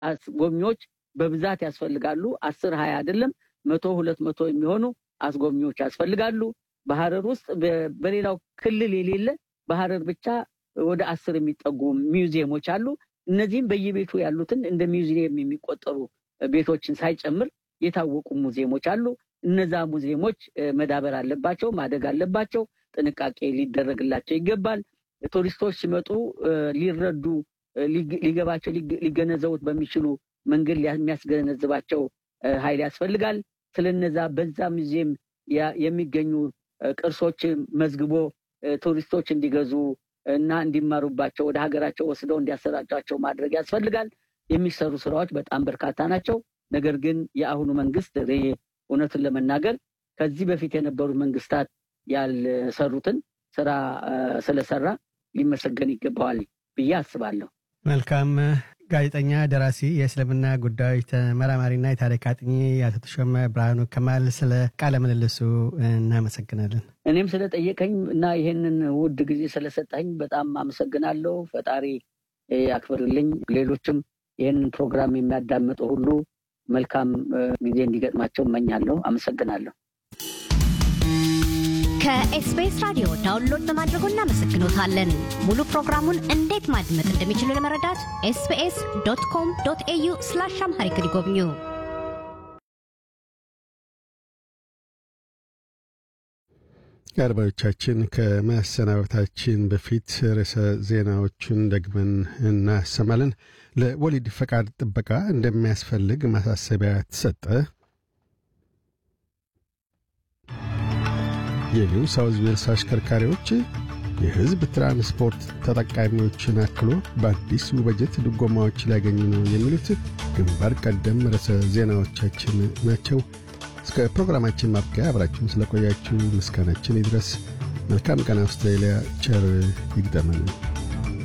አስጎብኚዎች በብዛት ያስፈልጋሉ። አስር ሀያ አይደለም መቶ ሁለት መቶ የሚሆኑ አስጎብኚዎች ያስፈልጋሉ። በሀረር ውስጥ በሌላው ክልል የሌለ በሀረር ብቻ ወደ አስር የሚጠጉ ሚውዚየሞች አሉ። እነዚህም በየቤቱ ያሉትን እንደ ሚውዚየም የሚቆጠሩ ቤቶችን ሳይጨምር የታወቁ ሙዚየሞች አሉ። እነዛ ሙዚየሞች መዳበር አለባቸው፣ ማደግ አለባቸው። ጥንቃቄ ሊደረግላቸው ይገባል። ቱሪስቶች ሲመጡ ሊረዱ ሊገባቸው ሊገነዘቡት በሚችሉ መንገድ የሚያስገነዝባቸው ኃይል ያስፈልጋል። ስለነዛ በዛ ሙዚየም የሚገኙ ቅርሶች መዝግቦ ቱሪስቶች እንዲገዙ እና እንዲማሩባቸው ወደ ሀገራቸው ወስደው እንዲያሰራጯቸው ማድረግ ያስፈልጋል። የሚሰሩ ስራዎች በጣም በርካታ ናቸው። ነገር ግን የአሁኑ መንግስት እውነቱን ለመናገር ከዚህ በፊት የነበሩት መንግስታት ያልሰሩትን ስራ ስለሰራ ሊመሰገን ይገባዋል ብዬ አስባለሁ። መልካም። ጋዜጠኛ፣ ደራሲ፣ የእስልምና ጉዳዮች ተመራማሪና የታሪክ አጥኚ አቶ ተሾመ ብርሃኑ ከማል ስለ ቃለ ምልልሱ እናመሰግናለን። እኔም ስለጠየቀኝ እና ይህንን ውድ ጊዜ ስለሰጠኝ በጣም አመሰግናለሁ። ፈጣሪ ያክብርልኝ። ሌሎችም ይህንን ፕሮግራም የሚያዳምጡ ሁሉ መልካም ጊዜ እንዲገጥማቸው እመኛለሁ። አመሰግናለሁ። ከኤስቢኤስ ራዲዮ ዳውንሎድ በማድረጎ እናመሰግኖታለን። ሙሉ ፕሮግራሙን እንዴት ማድመጥ እንደሚችሉ ለመረዳት ኤስቢኤስ ዶት ኮም ዶት ኤዩ ስላሽ አምሃሪክ ይጎብኙ። አድማጮቻችን ከመሰናበታችን በፊት ርዕሰ ዜናዎቹን ደግመን እናሰማለን። ለወሊድ ፈቃድ ጥበቃ እንደሚያስፈልግ ማሳሰቢያ ተሰጠ። የኒው ሳውዝ ዌልስ አሽከርካሪዎች የሕዝብ ትራንስፖርት ተጠቃሚዎችን አክሎ በአዲሱ በጀት ድጎማዎች ሊያገኙ ነው የሚሉት ግንባር ቀደም ርዕሰ ዜናዎቻችን ናቸው። እስከ ፕሮግራማችን ማብቂያ አብራችሁን ስለቆያችሁ ምስጋናችን ይድረስ። መልካም ቀን። አውስትራሊያ ቸር ይግጠመን።